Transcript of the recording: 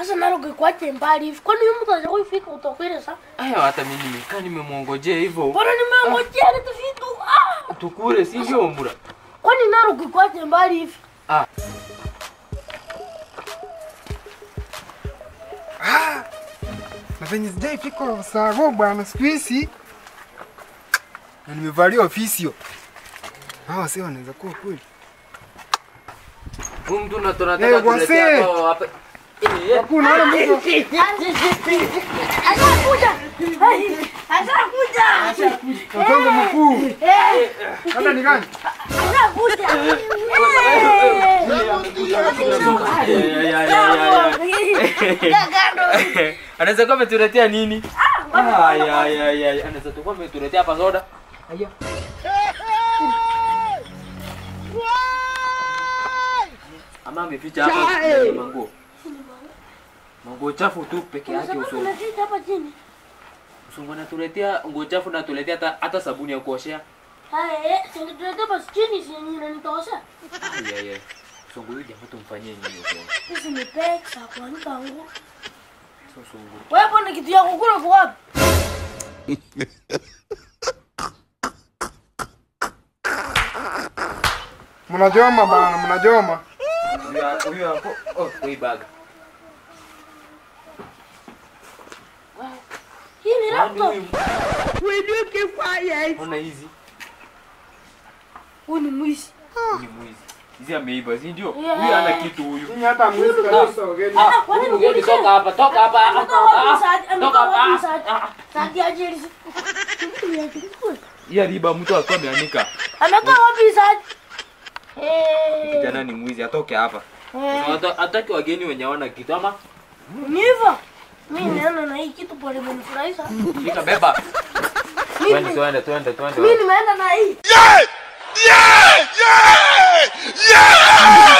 Sasa Narok ikwache mbali hivi. Kwani huyu mtu anaweza kufika utakwenda sasa? Aya, hata mimi nimekaa nimemwongojea hivyo. Bwana nimengojea kitu vitu. Ah! Tukule si ndio mbura? Kwani Narok ikwache mbali hivi? Ah, Ah, na venye sijaifika Sago bwana siku hizi na nimevalia ofisio. Hawa sio wanaweza kuwa kweli. huyu mtu na tunataka Eh, tuletea wase. hapa hapa. Eh, Hakuna wala mtu. Ashakuja. Ashakuja. Mtongo mkuu. Hata ni gani? Ashakuja. ya, ya, ya, ya, ya. Anaweza kuwa ametuletea nini? Aya, aya, aya. Anaweza kuwa ametuletea hapa soda. Aya. Ama ameficha hapa ndani ya manguo. Manguo chafu tu peke yake Unasema usongo. tunafika hapa chini. Usongo anatuletea nguo chafu na tuletea hata hata sabuni ya kuoshea. Haya, eh, singetuleta basi chini si yenyewe inanitosha. Aya, aya. Usongo huyu jamaa tumfanyie nini usongo? Hizi ni pesa kuanika nguo. Sasa usongo. Wewe bwana kitu yako kula kwa wapi? Mnajoma bana, mnajoma. Huyu huyu hapo. Oh, hii bag. Hii ni Yaani laptop. huyu. Ona hizi. Huyu ni mwizi. Huyu ni mwizi. Hizi ameiba, si ndio? Yeah. Huyu hana kitu huyu. Mimi hata mwezi kabisa ugeni. Ah, kwani huyu mgeni nikuulize? toka hapa, toka hapa. Ametoka wapi Ah, Saadi? Toka Ametoka wapi hapa. Saadi? Ah, ah. Saadi ajiri. Hii riba mtu alikuwa ameanika. Ametoka wapi Saadi? Eh. Kijana ni mwizi, atoke hapa. Eh. Hata- Hataki wageni wenye hawana kitu ama Ni hivyo. Mimi naona na hii kitu pole imenifurahisha. Shika beba. Twende, Mimi twende, twende, mimi twende. nimeenda na hii. Yeah! Yeah! Yeah!